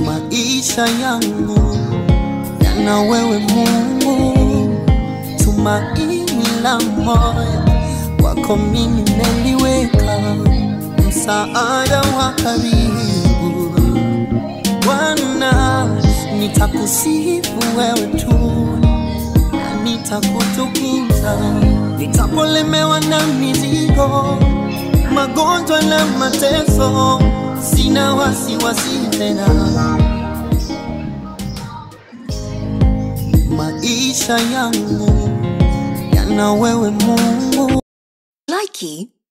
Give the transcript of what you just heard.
maisha yangu yana wewe Mungu, tumaini la moyo wako mimi neliweka, msaada wa karibu Bwana, nitakusifu wewe tu na nitakutukuza, nitapolemewa na mizigo, magonjwa na mateso, sina wasiwasi tena. Maisha yangu yana wewe Mungu. Likey